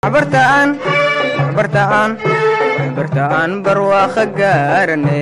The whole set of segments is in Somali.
waxbartaan waxbartaan waxbartaan barwaaqo gaarane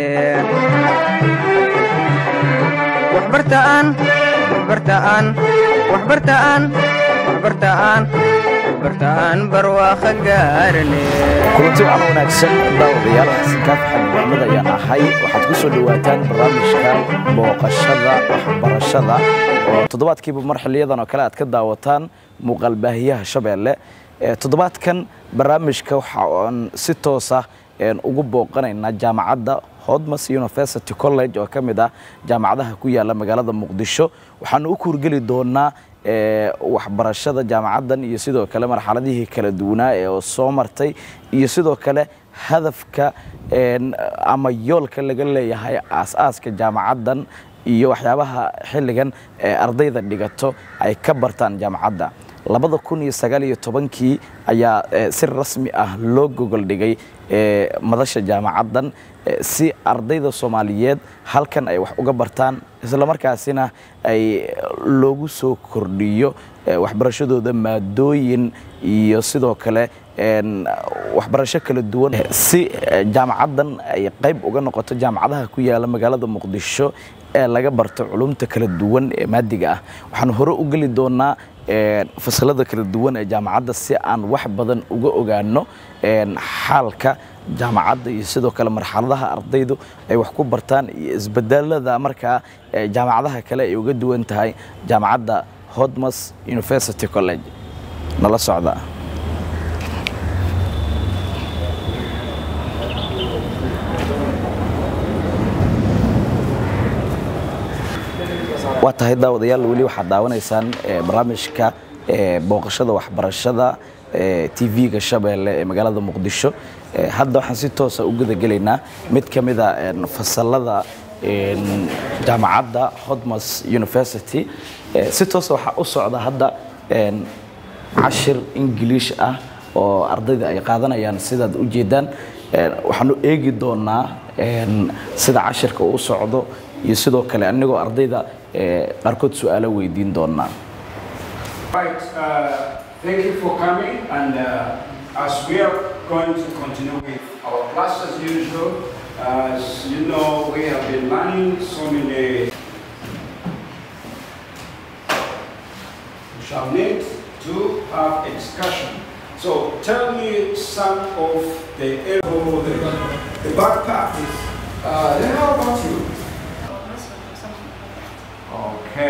waxbartaan waxbartaan waxbartaan waxbartaan waxbartaan barwaaqo gaarane kulanti waxaan wanaagsan daawadayaal xasankaaf xamed maxmed ayaan ahay waxaad ku soo dhowaataan barnaamijka booqashada waxbarashada oo toddobaadkiiba mar xiliyadan oo kale aad ka daawataan muuqaalbaahiyaha shabeelle toddobaadkan barnaamijka waxa aan si toosa ugu booqanaynaa jaamacadda hodmas university college oo ka mid ah jaamacadaha ku yaala magaalada muqdisho waxaanu u kuurgeli doonaa waxbarashada jaamacaddan iyo sidoo kale marxaladihii kala duwanaa ee soo martay iyo sidoo kale hadafka ama yoolka laga leeyahay aas-aaska jaamacaddan iyo waxyaabaha xilligan ee ardayda dhigato ay ka bartaan jaamacadda labada kun iyo sagaal iyo tobankii ayaa si rasmi ah loo gogol dhigay madasha jaamacaddan si ardayda soomaaliyeed halkan ay wax uga bartaan islamarkaasina ay loogu soo kordhiyo waxbarashadooda maadooyin iyo sidoo kale waxbarasho kala duwan si jaamacaddan ay qayb uga noqoto jaamacadaha ku yaala magaalada muqdisho ee laga barto culumta kala duwan ee maadiga ah waxaan hore u geli doonaa fasalada kala duwan ee jaamacadda si aan wax badan uga ogaano xaalka jaamacadda iyo sidoo kale marxaladaha ardaydu ay wax ku bartaan iyo isbedelada markaa jaamacadaha kale ay uga duwan tahay jaamacadda hodmas university college nala socda waa tahay daawadayaal weli waxaad daawanaysaan barnaamijka booqashada waxbarashada tv-ga shabeelle ee magaalada muqdisho hadda waxaan si toosa u gudagelaynaa mid ka mida fasalada jaamacadda hodmas university si toosa waxaa u socda hadda cashir ingiliish ah oo ardayda ay qaadanayaan sidaad u jeedaan waxaanu eegi doonaa sida cashirka uu socdo iyo sidoo kale anigoo ardayda qaarkood su-aalo weydiin doonaa Right, uh, thank you for coming and uh, as we are going to continue with our class as usual, as you know, we have been learning so many we shall need to have a discussion. So tell me some of the the, the bad part. Uh, then how about you? Okay.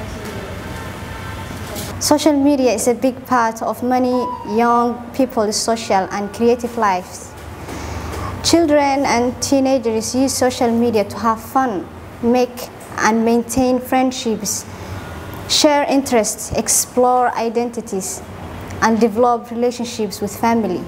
Social media is a big part of many young people's social and creative lives. Children and teenagers use social media to have fun, make and maintain friendships, share interests, explore identities, and develop relationships with family.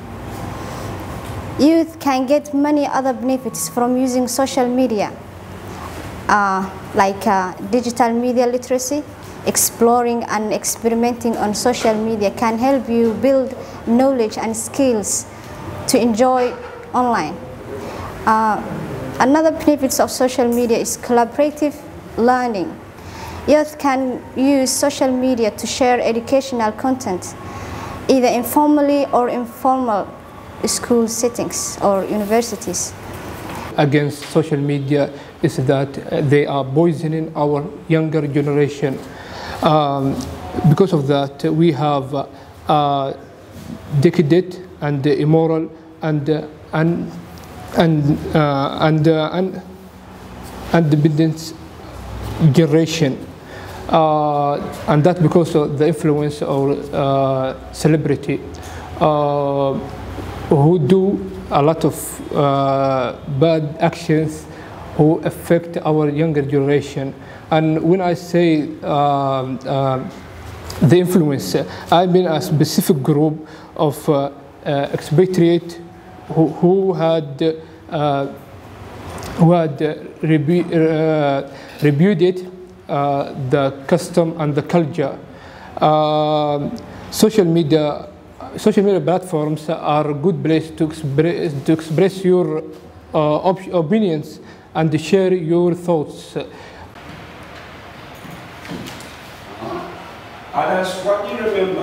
Youth can get many other benefits from using social media, uh, like uh, digital media literacy, exploring and experimenting on social media can help you build knowledge and skills to enjoy online. Uh, another benefits of social media is collaborative learning. Youth can use social media to share educational content, either informally or informal school settings or universities. against social media is that they are poisoning our younger generation. Um, because of that, we have uh, decadent and immoral and uh, and and uh, and uh, and independent generation, uh, and that because of the influence of uh, celebrity uh, who do a lot of uh, bad actions who affect our younger generation. And when I say um, uh, the influence, I mean a specific group of uh, uh, expatriate who, who had uh, who had uh, rebu- uh, repudiated uh, the custom and the culture. Um social media, social media platforms are a good place to express, to express your uh, op- opinions and share your thoughts. Others, what do you remember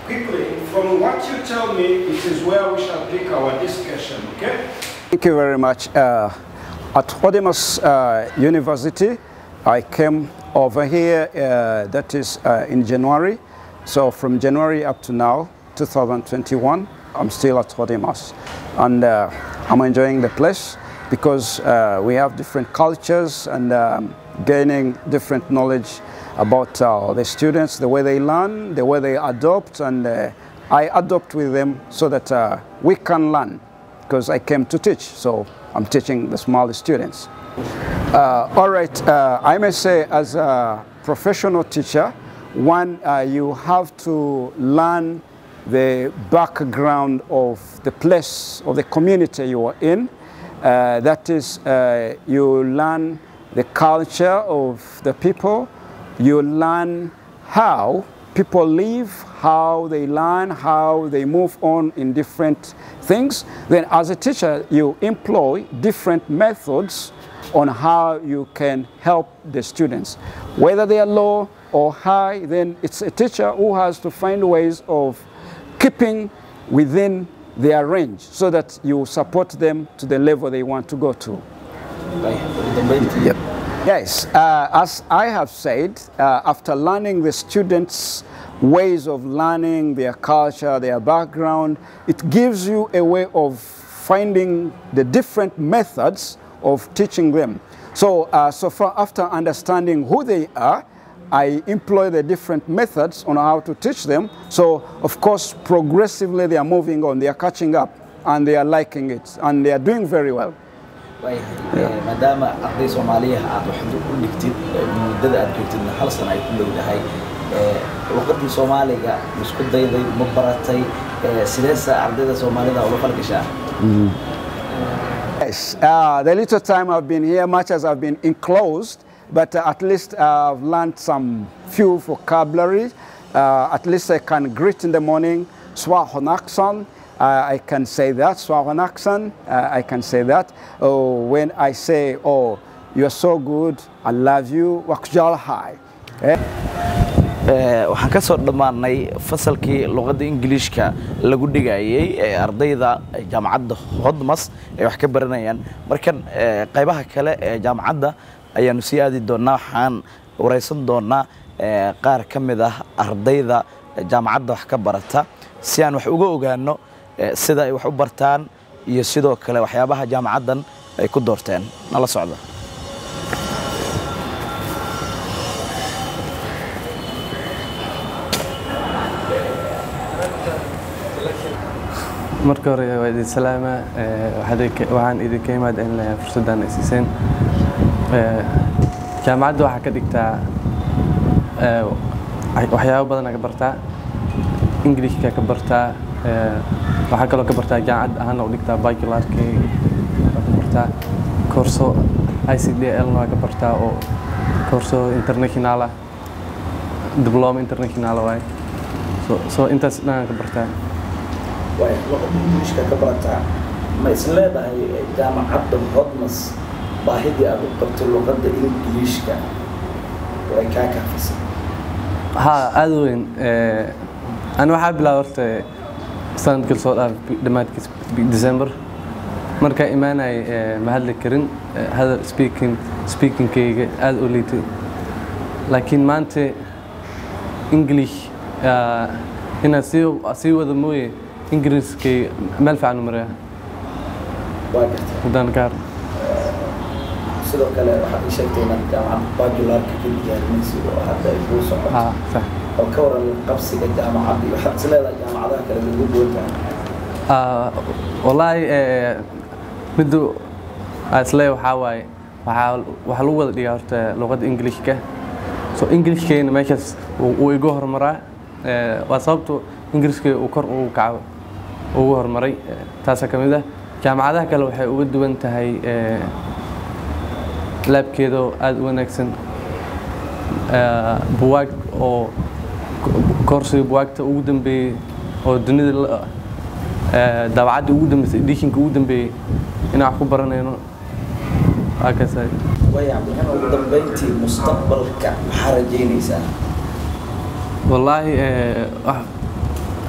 quickly, from what you tell me, it is where we shall pick our discussion, okay? Thank you very much. Uh, at Odimus uh, University, I came over here, uh, that is uh, in January. So from January up to now, 2021, I'm still at Odimus. And uh, I'm enjoying the place because uh, we have different cultures and um, gaining different knowledge about uh, the students, the way they learn, the way they adopt, and uh, I adopt with them so that uh, we can learn because I came to teach, so I'm teaching the small students. Uh, all right, uh, I may say as a professional teacher, one, uh, you have to learn the background of the place, of the community you are in. Uh, that is, uh, you learn the culture of the people, you learn how people live, how they learn, how they move on in different things. Then, as a teacher, you employ different methods on how you can help the students. Whether they are low or high, then it's a teacher who has to find ways of keeping within their range so that you support them to the level they want to go to. Yep. Yes, uh, as I have said, uh, after learning the students' ways of learning, their culture, their background, it gives you a way of finding the different methods of teaching them. So, uh, so far after understanding who they are, I employ the different methods on how to teach them. So, of course, progressively they are moving on, they are catching up, and they are liking it, and they are doing very well. waayahay maadaama arday soomaaliya aad waxaad u dhigtid muddada aad joogtidna hal sana ay ku dhowdahay luqadii soomaaliga isku dayday ma baratay sideesa ardayda soomaalida ula falgashaa Yes, uh, the little time I've been here, much as I've been enclosed, but uh, at least I've learned some few vocabulary. Uh, at least I can greet in the morning, Swahonaksan. Uh, I can say that, Swahonaksan. Uh, I can say that. Oh, when I say, oh, you're so good, I love you, Wakjal High. Eh? waxaan ka soo dhammaanay fasalkii luqadda ingiliishka lagu dhigayey ee ardayda jaamacadda hodmas ay wax ka baranayaan markan qaybaha kale ee jaamacadda ayaanu sii aadi doonaa waxaan waraysan doonaa qaar ka mid ah ardayda jaamacadda wax ka barata si aan wax uga ogaano sida ay wax u bartaan iyo sidoo kale waxyaabaha jaamacaddan ay ku doorteen nala socda marka hore waa idin salaama waxaan idinka imaad in fursaddan ay siiseen jaamacadda waxaa ka dhigtaa waxyaabo badan ka bartaa ingilishka ka bartaa waxaa kaloo ka bartaa jaamacad ahaana u dhigtaa bacularkay waa ka bartaa koorso i c d l waa ka bartaa oo koorso international ah diploma international waaye so intaas dhan ka bartaa waay luqadda ingiliishka ka barataa ma is leedahay jaamacadda hodmas baahidii aad u qabto luqadda ingiliishka way kaa kaafisay haa aada u weyn ani waxaa bilaaba horta sanadkii soo dhaaf dhammaadkiis december markaa imaanay ma hadli karin hadal speaking speakingkayga aada u liitay laakiin maanta english inaad sii sii wada mooye ingiriiskay meel fiican u maraya waa gartay haddaan ka har sidoo kale waxaad ii sheegtay inaad jaamacadda bajularka ka diyaarinaysa oo hadda ay kuu socoto haa sax oo ka waran qabsiga jaamacadda iyo waxaad is leedahay jaamacadaha kale lagu goontahay Ah, wallaahi eh, middu aan isleeyahay waxaa waaye waxaa waxaa lagu wada dhigaa horta luqadda ingilishka so ingilishkeena meeshaas wuu wuu iga horumaraa Eh, waa sababtu ingiriiska uu kor ugu kaco ugu horumaray Eh, taasaa ka mid ah jaamacadaha kale waxay uga duwan tahay eh, laabkeeda oo aada u wanaagsan Eh, buwaag oo koorsiga buwaagta ugu dambeeyey oo dunida la- eh, daabacadda ugu dambeysay edishinka ugu dambeeyey inaan wax ku baranayno waa kasaay way cabdiraxmaan ugu dambeyntii mustaqbalka maxaa rajaynaysaa wallaahi eh, wax-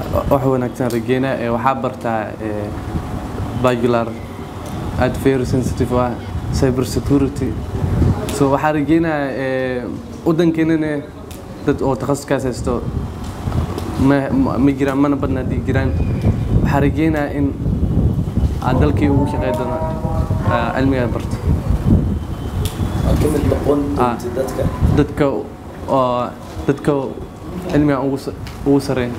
wax wanaagsan rajeynaa ee waxaa bartaa ee, bacular aad very sensitive ah cyber security so waxaa rajeynaa ee, waddankeenana dad oo takhasuskaas haysto ma ma- ma jiraan mana badna haddii jiraan waxaa rajeynaa in aad dalkii ugu shaqey doono aa, cilmigaa barto aad ka mid noqon Ah. doonti dadka dadka oo dadka cilmiga ugu sa- ugu sareeya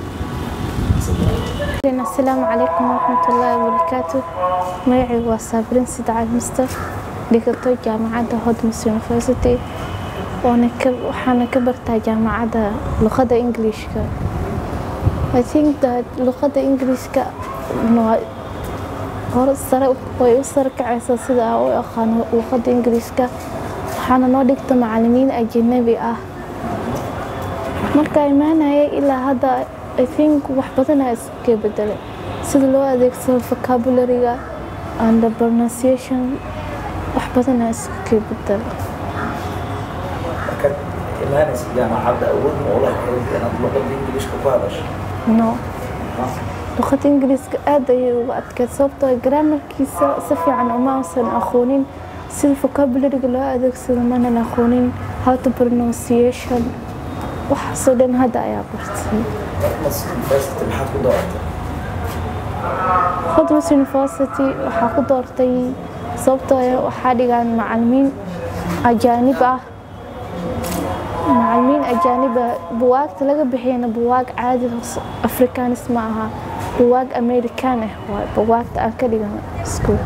asalaamu calaykum waraxmatullaahi wabarakaatu magacaygu waa saabirin sidacal mister dhigato jaamacadda hodmas university waana ka waxaana ka bartaa jaamacadda luqadda englishka i think that luqadda englishka waa- hore sare way u sare kacaysaa sida aan u aqaano luqadda ingiriiska waxaana noo dhigta macalimiin ajanabi ah markaa imaanaya ilaa hadda i think wax badanaa iska bedelay sida loo adeegsado vocabulary-ga and the pronunciation wax badanaa iska bedelay markaad imaanaysa jaamacadda awood ma ula hayd inaad luqadda ingiliishka ku hadasho no luqadda ingiriiska aad ayay uga adkeyd sababtoo ah grammarkiisa si fiican uma uusan aqoonin sida vocabulary-ga loo adeegsado manan aqoonin how to pronunciation waxaasoo dhan hadda ayaa bartay Mas university maxaad ku dooratay Hodmas University waxaa ku doortay sababtoo ah waxaa dhigaan macalimiin ajaanib ah macalimiin ajaanib ah buwaagta laga bixiyana buwaag caadi hoos- afrikaanis ma aha buwaag amerikaan ah waay buwaagta aan ka dhigan iskuul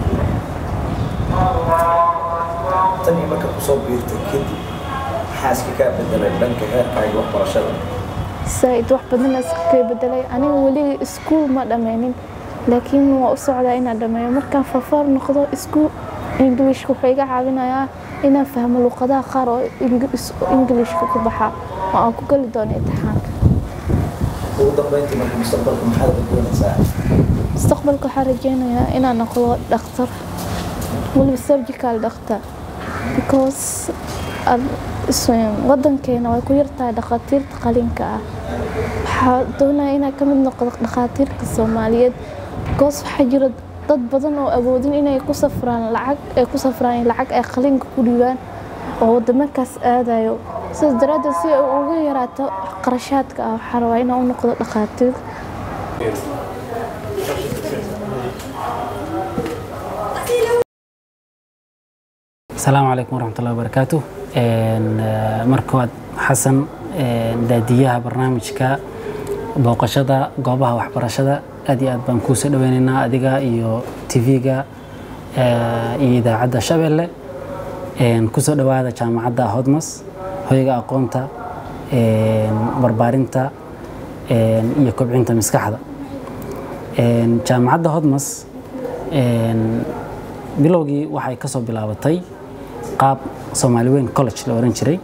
tan iyo marka kusoo biirtay kadib maxaa iska kaa bedelay dhanka heerkaaga waxbarashada saaid wax badan iska bedelay aniga weli iskuul ma dhammaynin laakiin waa u socdaa inaan dhammeeyo markaan farfar noqdo iskuul ingiliishka wuxuu iga caawinayaa inaan fahmo luqadaha qaar oo Ingiliis- ingiliishka ku baxa oo aan ku geli doono imtixaanka ugu dambeyntii marka mustaqbalka maxaad doonaysaa mustaqbalka waxaan rajeynayaa inaan noqdo dhakhtar weliba surgical dhakhtar because ad- is- wadankeena way ku yartahay dhakhaatiirta qalinka ah waxaa doonaya inaan ka mid noqdo dhakhaatiirta soomaaliyeed because waxaa jira dad badan oo awoodin inay ku safraan lacag ay ku safraan lacag ay qalinka ku dhiibaan oo wadamakaas aadayo sidaas daraaddeed si ay uga yaraato qarashaadka ah waxaa rabaa inaan u noqdo dhakhaatiir asalaamu calaykum waraxmatullahi wabarakaatu Een, eh, marka waad xasan een, daadiyaha barnaamijka booqashada goobaha waxbarashada aad iyo aad baan kuu soo dhaweynaynaa adiga iyo tv-ga iyo idaacadda shabeelle Een, kusoo dhawaada jaamacadda hodmas hoyga aqoonta een, barbaarinta een, iyo kobcinta maskaxda Een, jaamacadda hodmas een, bilowgii waxay kasoo bilaabatay qaab soomaali weyn college la oran jiray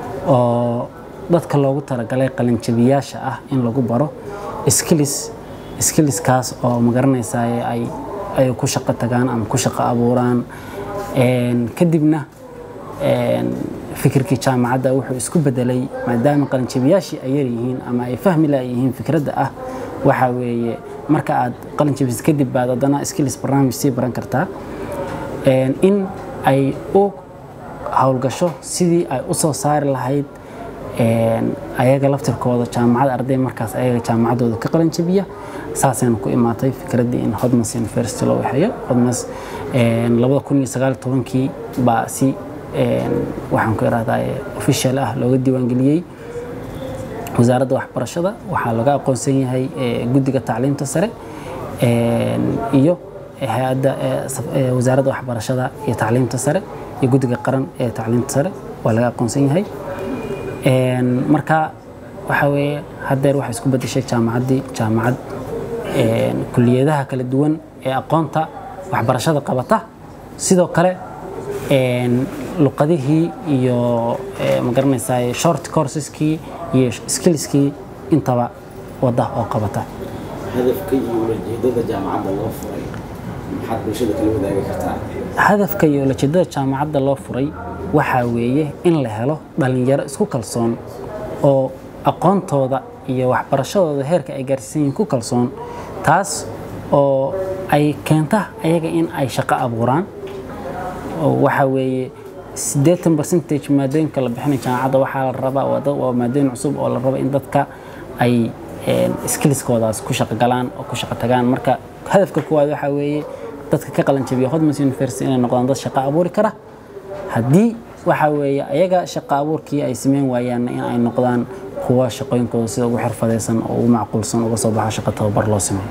oo dadka loogu talagalay qalinjabiyaasha ah in lagu baro skills skillskaas oo magaranaysaa ay ay ku shaqo tagaan ama ku shaqo abuuraan Een, kadibna een, fikirkii jaamacadda wuxuu isku bedelay maadaama qalinjabiyaashii ay yaryihiin ama ay fahmi laayihiin fikradda ah waxa weeye marka aad qalinjabis kadib baad haddana skills barnaamij sii baran kartaa Een, in ay u howlgasho sidii ay u soo saari lahayd een, ayaga laftirkooda jaamacad arday markaas ayaga jaamacaddooda ka qalanjabiya saasayna ku imaatay fikraddii in hodmas university loo waxeeyo hodmas een, labada kun iyo sagaal iyo tobankii baa si een, waxaan ku irahdaa official ah looga diiwaangeliyey wasaaradda waxbarashada waxaa laga aqoonsan yahay eh, guddiga tacliinta sare een, iyo hay-adda eh, saf- eh, wasaaradda waxbarashada iyo tacliinta sare iyo guddiga qaran ee tacliinta sare waa laga aqoonsan yahay Een, marka waxa weeye haddeer waxay isku bedeshay jaamacaddii jaamacad een, kuliyadaha kala duwan ee aqoonta waxbarashada qabata sidoo kale een, luqadihii iyo eh, ma garanaysaa short courseskii iyo skillskii intaba wadda oo qabata hadafka iyo ulajeedada jaamacadda loo furay maxaad bulshada kala wadaagi kartaa hadafka iyo ulajeedada jaamacadda loo furay waxaa weeye in la helo dhalinyaro isku kalsoon oo aqoontooda iyo waxbarashadooda heerka ay gaarsiisan yihiin ku kalsoon taas oo ay keenta ayaga in ay shaqo abuuraan oo waxa weeye siddeetan percentage maadooyinka la bixinay jaamacadda waxaa la rabaa waa dad- waa maadooyin cusub oo la raba in dadka ay skillskoodaas ku shaqo galaan oo ku shaqo tagaan marka hadafka koowaad waxaa weeye dadka ka qalan jabiya hodmans university inay noqdaan dad shaqo abuuri kara haddii waxa weeye ayaga shaqo abuurkii ay sameyn waayaan in ay noqdaan kuwa shaqooyinkooda sida ugu xirfadaysan oo ugu macquulsan uga soo baxa shaqo tababar loo sameeyo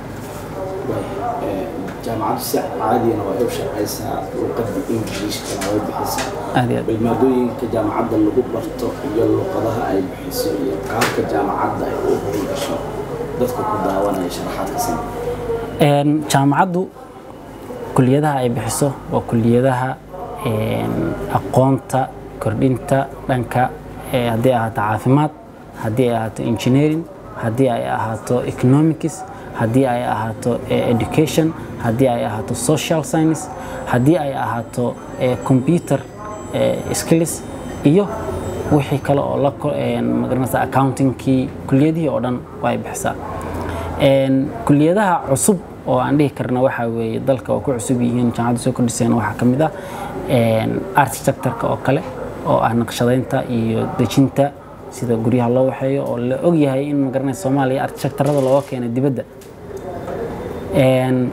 jaamacaddu si caadiyana waa u shaqaysaa luqadda ingiliishkana way bixisaa aad iyo aad bal maadooyinka jaamacadda lagu barto iyo luqadaha ay bixiso iyo qaabka jaamacadda ay u howlgasho dadka ku daawanaya sharaxaad ka siin Een, jaamacaddu kuliyadaha ay bixiso waa kuliyadaha een, aqoonta kordhinta dhanka eh, haddii ay ahaato caafimaad haddii ay ahaato engineering haddii ay ahaato economics haddii ay ahaato eh, education haddii ay ahaato social science haddii ay ahaato eh, computer eh, skills iyo wixii kale oo la ko- een, magaranaysa accountingkii kuliyadihii oo dhan waa ay bixisaa Een, kuliyadaha cusub oo aan dhihi karna waxaa weeye dalka oo ku cusub yihiin jaamacadda soo kordhiseen waxaa ka mid ah een, architecture-ka oo kale oo ah naqshadaynta iyo dejinta sida guryaha loo waxeeyo oo la og yahay in magaranaysa soomaaliya architecturada looga keenay dibadda Een,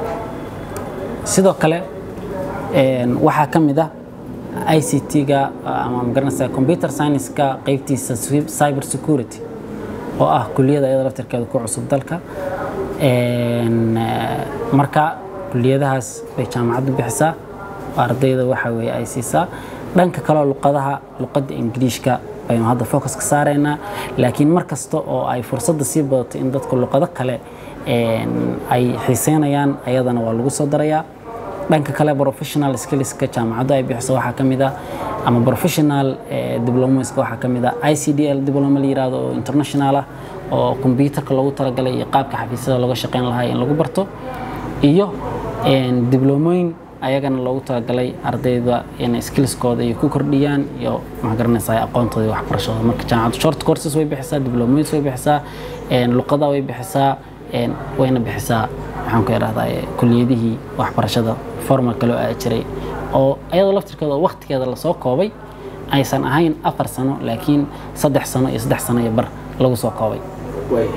sidoo kale een, waxaa ka mid ah ICT-ga ama magaranaysa computer science-ka qeybtiisa cyber security oo ah kuliyada iyada laftirkeeda ku cusub dalka Een, eh, marka kuliyadahaas bay jaamacaddu bixisaa oo ardayda waxa weeye ay siisaa dhanka kaleo luqadaha luqadda ingiriishka baynu hadda focus ka saaraynaa laakiin mar kasta oo ay fursadda sii badato in dadku luqado kale een, ay xiiseynayaan ayadana waa lagu soo darayaa dhanka kale professional skillska jaamacaddu ay bixiso waxaa ka mid ah ama professional eh, diplomaska waxaa ka mid ah ICDL diploma la yiraahdo oo international ah oo computerka loogu talagalay iyo qaabka xafiisyada looga shaqeyn lahaa in lagu barto iyo een, diblomooyin ayagana loogu talagalay ardayda in skillskooda ay ku kordhiyaan iyo maxaa garanaysaa aqoontooda iyo waxbarashadooda marka jaamacaddu short courses way bixisaa diblomooyins way bixisaa een, luqada way bixisaa een, wayna bixisaa maxaan ku idhahdaa eh, kuliyadihii waxbarashada formalka loo aadi jiray oo iyadoo laftirkeeda oo waqtigeeda lasoo koobay aysan ahayn afar sano laakiin saddex sano iyo saddex sano iyo bar lagu soo koobay way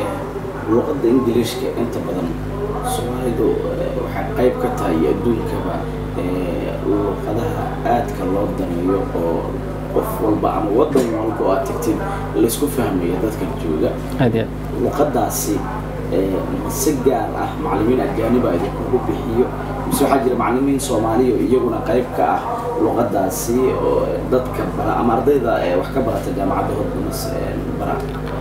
luqadda ingiliishka inta badan soomaalidu eh, waxay qayb ka tahay iyo adduunkaba eh, luqadaha aadka loo daneeyo oo qof walba ama wadan walba oo aad tagtid laysku fahmayo dadka jooga aad iyo aad luqadaasi eh, ma si gaar ah macallimiin ajaaniba idinkugu bixiyo mise waxaa jira macallimiin soomaaliya oo iyaguna qayb ka ah luqadaasi oo dadka bara ama ardayda eh, wax ka barata jaamacadda hodmas bara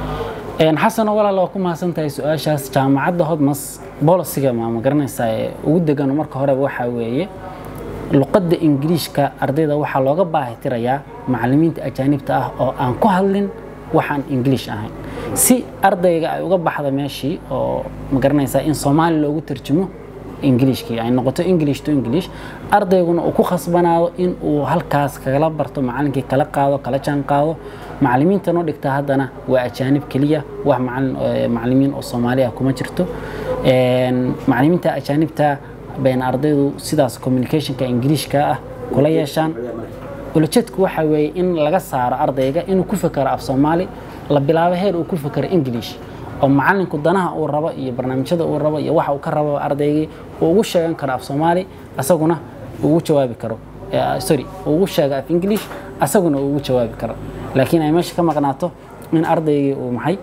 Een, xasano walaal waa ku mahadsan tahay su-aashaas jaamacadda hodmas bolisiga ma ma garanaysaa ee ugu degano marka horeba waxaa weeye luqadda ingiriishka ardayda waxaa looga baahi tirayaa macallimiinta ajaanibta ah oo aan ku hadlin waxaan ingiliish ahayn si ardayga ay uga baxda meeshii oo ma garanaysaa in soomaali loogu tarjumo ingiliishkii ay noqoto english to english ardayguna uu ku khasbanaado in uu halkaas kagala barto macallinkii kala qaado kala jaan qaado macallimiinta noo dhigta haddana waa ajaanib keliya wax macallin eh, macallimiin oo soomaali ah kuma jirto Een, macallimiinta ajaanibta bayna ardaydu sidaas communicationka ingiliishka ah kula yeeshaan ulajeedku waxa weeye in laga saaro ardayga inuu ku fekero af soomaali la bilaabo heer uu ku fekero english oo macallinku danaha uu rabo iyo barnaamijyada uu rabo iyo waxa uu ka rabo ardaygii uu ugu sheegan karo af soomaali asaguna uu ugu jawaabi karo Eh, sorry uu ugu sheego af english asaguna uu ugu jawaabi karo laakiin ay meesha ka maqnaato in ardaygii uu maxay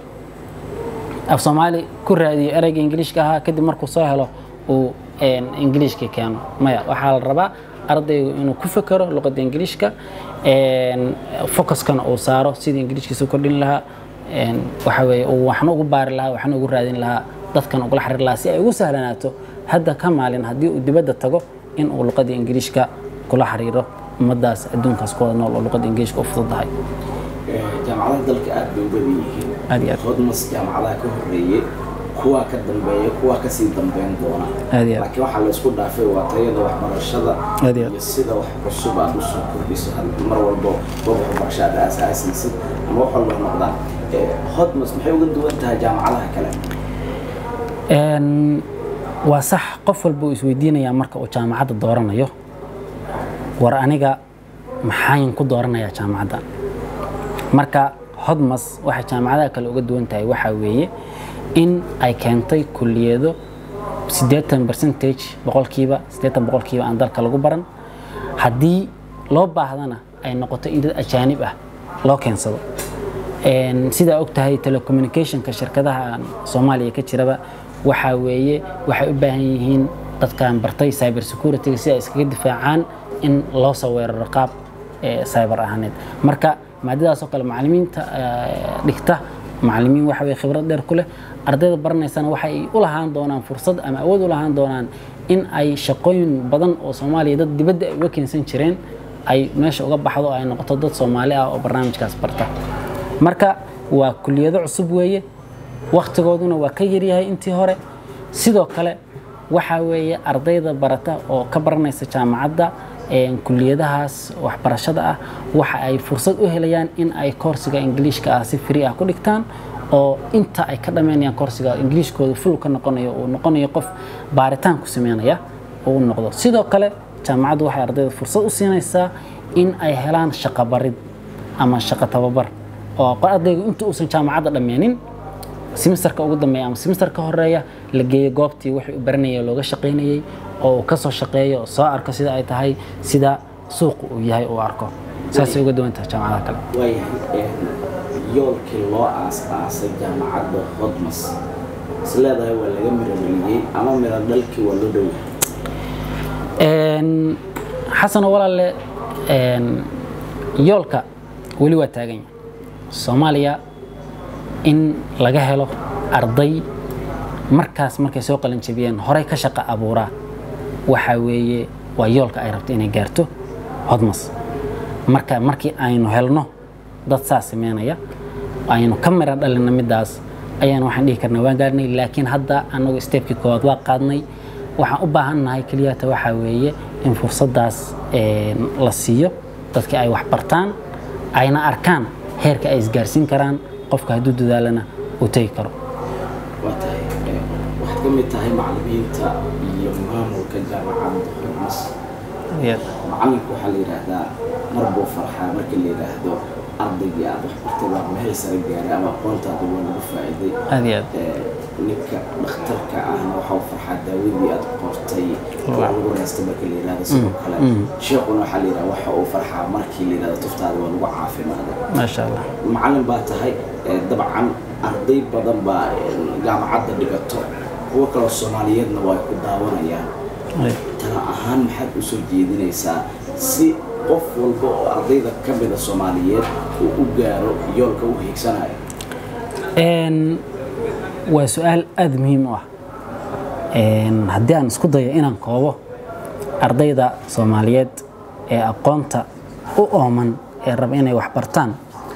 af soomaali ku raadiyo ereyga ingiliishka ahaa kadib markuu soo helo uu een, ingiliishka keeno maya waxaa la rabaa ardaygu inuu ku fekero luqadda ingiliishka een, focuskana uu saaro sidii ingiliishkiisa u kordhin lahaa een, waxa weeye uu waxna ugu baari lahaa waxna ugu raadin lahaa dadkan ugula xiriir lahaa si ay ugu sahlanaato hadda ka maalin haddii uu dibadda tago in uu luqadda ingiliishka kula xiriiro ummadaas adduunkaas ku wada nool oo luqadda ingiliishka u fududahay Eh, jaamacadaha dalka aad bay u badan yihiin Aad iyo aad. hodmas jaamacadaha ka horreeyey kuwaa ka dambeeya kuwaa kasii dambeyn doona Aad iyo aad. laakiin waxaa la isku dhaafay waa tayada waxbarashada Aad iyo aad. iyo sida wax cusub aad usoo kordhiso had- mar walbo goob waxbarasho aad aasaasaysid ama wax walba ha noqdaan Eh, hodmas maxay uga duwan tahay jaamacadaha kale Een, waa sax qof walba uu isweydiinayaa marka uu jaamacadda dooranayo war aniga maxaan ku dooranayaa jaamacadda marka hodmas waxay jaamacadaha kale uga duwan tahay waxaa weeye in ay keentay kulliyado siddeetan percentage boqolkiiba siddeetan boqolkiiba aan dalka lagu baran haddii loo baahdana ay noqoto in dad ajaanib ah loo keensado Een, sidaa og tahay telecommunicationka shirkadaha soomaaliya ka jiraba waxaa weeye waxay u baahan yihiin dadkan bartay cyber security si ay iskaga difaacaan in loo soo weeraro qaab eh, cyber ahaaneed marka maadadaas oo kale macallimiinta eh, dhigta macallimiin waxa weye khibrad dheer ku leh ardayda baranaysana waxay u lahaan doonaan fursad ama awood u lahaan doonaan in ay shaqooyin badan oo soomaaliya dad dibadda ay uga keensan jireen ay meesha uga baxdo oo ay noqoto dad soomaali ah oo barnaamijkaas barta marka waa kuliyado cusub weeye wakhtigooduna waa ka yaryahay intii hore sidoo kale waxaa weeye ardayda barata oo ka baranaysa jaamacadda een, kuliyadahaas waxbarashada ah waxa ay fursad u helayaan in ay koorsiga ingiliishka ah si free ah ku dhigtaan oo inta ay ka dhammaynayaan koorsiga ingiliishkooda full ka noqonayo uu noqonayo qof baaritaan ku sameynaya uu noqdo sidoo kale jaamacaddu waxay ardayda fursad u siinaysaa in ay helaan shaqo barid ama shaqo tababar oo ardaygu inta uusan jaamacadda dhammeenin semesterka ugu dambeeya ama semesterka horeeya la geeyo goobtii wixii u baranayay oo looga shaqaynayay oo uu ka soo shaqeeyo oo soo arko sida ay tahay sida suuqa uu yahay uu arko saasay uga duwan tahay jaamacadaha kale waayahay eh, yoolkii loo aas-aasay jaamacadda hodmas is leedahay waa laga miro dhaliyey ama miro dhalkii waa loo dhow yahay Een, xasano walaalle een, yoolka weli waa taagan yahay soomaaliya in laga helo arday markaas markay soo qalin jabiyeen horey ka shaqo abuuraa waxaa weeye waa yoolka ay rabto inay gaarto hodmas marka markii aynu helno dad saas sameynaya aynu ka mira dhalina midaas ayaan waxaan dhihi karnaa waan gaarnay laakiin hadda anagu steebkii koowaad waa qaadnay waxaan u baahannahay keliyata waxaa weeye in fursaddaas een, la siiyo dadkii ay wax bartaan ayna arkaan heerka ay isgaarsiin karaan qofka hadduu dadaalana uu tegi karo waa tahay eh, waxaad ka mid tahay macallimiinta iyo maamulka jaamacadda hodmas macalinku waxaa la yidhaahdaa mar buu farxaa marka la yidhaahdo ardaygii aad wax bartay waa meel sare gaaray ama aqoontaada waa lagu faa'iiday aad iyo aad Eh, ninka dhakhtarka ahna waxa uu farxaa daawadii aad qortay oo lagu reystay marka la yidhahdo sidoo kale sheekuna waxaa la yidhaha waxa uu farxaa markii la yidhahdo tuftaada waa lagu caafimaaday maasha allah macallin baa tahay eh, dabcan arday badan baa eh, jaamacadda dhigato kuwo kaloo soomaaliyeedna waa ku daawanayaan tala ahaan maxaad u soo jeedinaysaa si qof walba oo ardayda ka mida soomaaliyeed uu u gaaro yoolka u hiigsanayo Een, waa su-aal aada muhiim u ah Een, haddii aan isku dayo inaan koobo ardayda soomaaliyeed ee aqoonta u ooman ee raba inay wax bartaan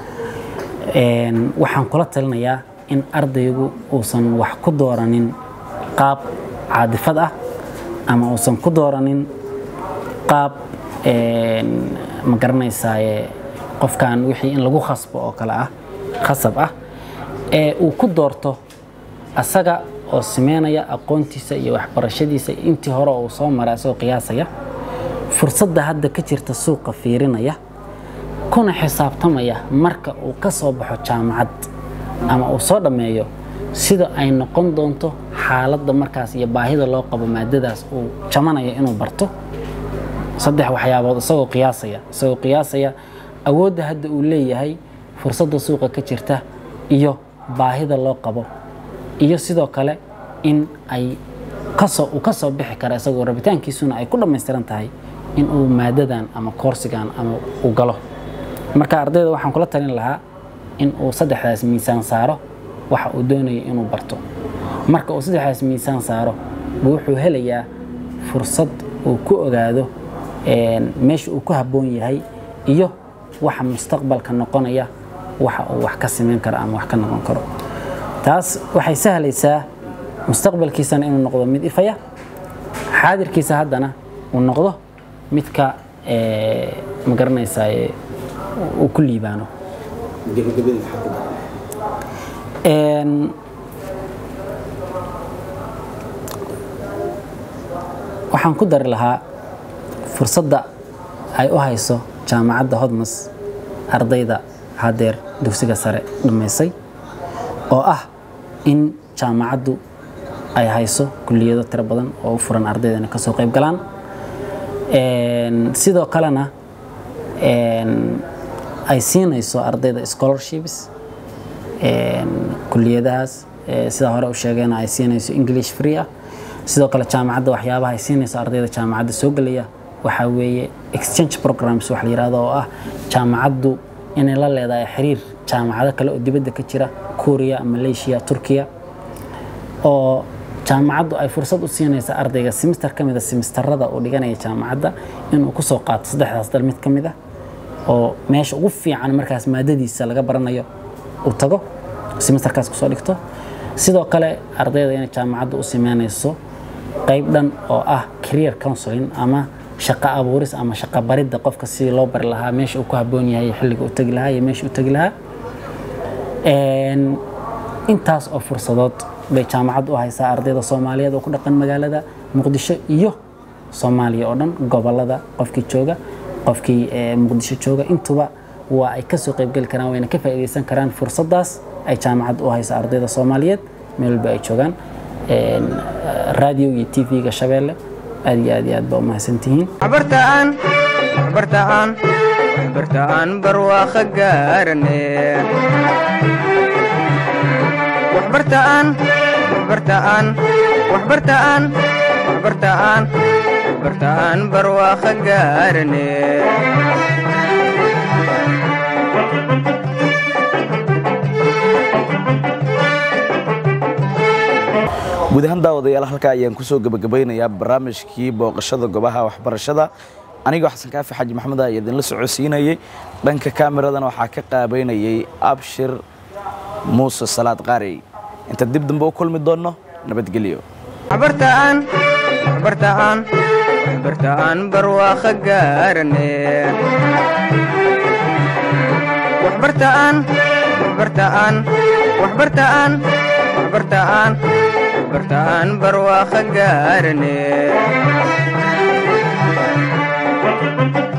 Een, waxaan kula talinayaa in ardaygu uusan wax ku dooranin qaab caadifad ah ama uusan ku dooranin qaab een, ma garanaysaaye qofkan wixii in lagu khasbo oo kale ah khasab ah ee uu ku doorto asaga oo sameynaya aqoontiisa iyo waxbarashadiisa intii hore uu soo maray asagoo qiyaasaya fursadda hadda ka jirta suuqa fiirinaya kuna xisaabtamaya marka uu ka soo baxo jaamacad ama uu soo dhammeeyo sida ay noqon doonto xaaladda markaas iyo baahida loo qabo maadadaas uu jamanayo inuu barto saddex waxyaabood isagoo qiyaasaya isagoo qiyaasaya awoodda hadda uu leeyahay fursadda suuqa ka jirta iyo baahida loo qabo iyo sidoo kale in ay kasoo uu kasoo bixi kara isagoo rabitaankiisuna ay ku dhammaystiran tahay in uu maadadan ama koorsigan ama uu galo marka ardayda waxaan kula talin lahaa in uu saddexdaas miisaan saaro waxa uu doonayo inuu barto marka uu saddexdaas miisaan saaro buu wuxuu helayaa fursad uu ku ogaado een, meesha uu ku habboon yahay iyo waxa mustaqbalka noqonaya waxa uu wax ka samayn karo ama wax ka noqon karo taas waxay sahlaysaa mustaqbalkiisana inuu noqdo mid ifaya xaadirkiisa haddana uu noqdo midka ee, ma garanaysaa uu ku liibaano gabagabadii maxaa ku daran Een, waxaan ku dari lahaa fursadda ay u hayso jaamacadda hodmas ardayda hadeer dugsiga sare dhammaysay oo ah in jaamacaddu ay hayso kulliyado tiro badan oo u furan ardayda inay kasoo qayb galaan Een, sidoo kalena een, ay siinayso ardayda scholarships een, kulliyadahaas ee, sida hore u sheegeen ay siinayso english free ah sidoo kale jaamacadda waxyaabaha ay siinayso ardayda jaamacadda soo gelaya waxaa weeye exchange programs wax la yidhaahdo oo ah jaamacaddu inay la leedahay xiriir jaamacado kale oo dibadda ka jira kuuriya malaysia turkiya oo jaamacaddu ay fursad u siinaysa ardayga simister ka mid a simistarada uu dhiganaya jaamacadda inuu kusoo qaato saddexdaas dal mid ka mid ah oo meesha ugu fiican markaas maadadiisa laga baranayo uu tago simisterkaas kusoo dhigto sidoo kale ardayda inay jaamacaddu u sameynayso qayb dhan oo ah career counseling ama shaqo abuuris ama shaqo baridda qofka sidii loo bari lahaa meesha uu ku habboon yahay iyo xilliga uu tegi lahaa iyo meesha uu tegi lahaa Een, intaas oo fursadood bay jaamacaddu u haysaa ardayda soomaaliyeed oo ku dhaqan magaalada muqdisho iyo soomaaliya oo dhan gobolada qofkii jooga qofkii eh, muqdisho jooga intuba waa ay kasoo qaybgeli karaan wayna ka faa'iidaysan karaan fursaddaas ay jaamacaddu u hayso ardayda soomaaliyeed meel walba ay joogaan Een, radio iyo tv-ga shabeelle aad iyo aad iyo aad baa u mahadsantihiin waxbartaan waxbartaan waxbartaan barwaaqo gaarane waxbartaan waxbartaan waxbartaan waxbartaan waxbartaan barwaaqo gaarane guud ahaan daawadayaal halkaa ayaan kusoo gebagabaynayaa barnaamijkii booqashada gobaha waxbarashada anigoo xasan kaafi xaaji maxamed ah idinla socodsiinayey dhanka kaamiradan waxaa ka qaabaynayay abshir muuse salaad qaarey inta dib dambe u kulmi doonno nabadgelyo waxbartaan waxbartaan waxbartaan barwaaqo gaarane waxbartaan waxbartaan waxbartaan waxbartaan waxbartaan barwaaqo gaarane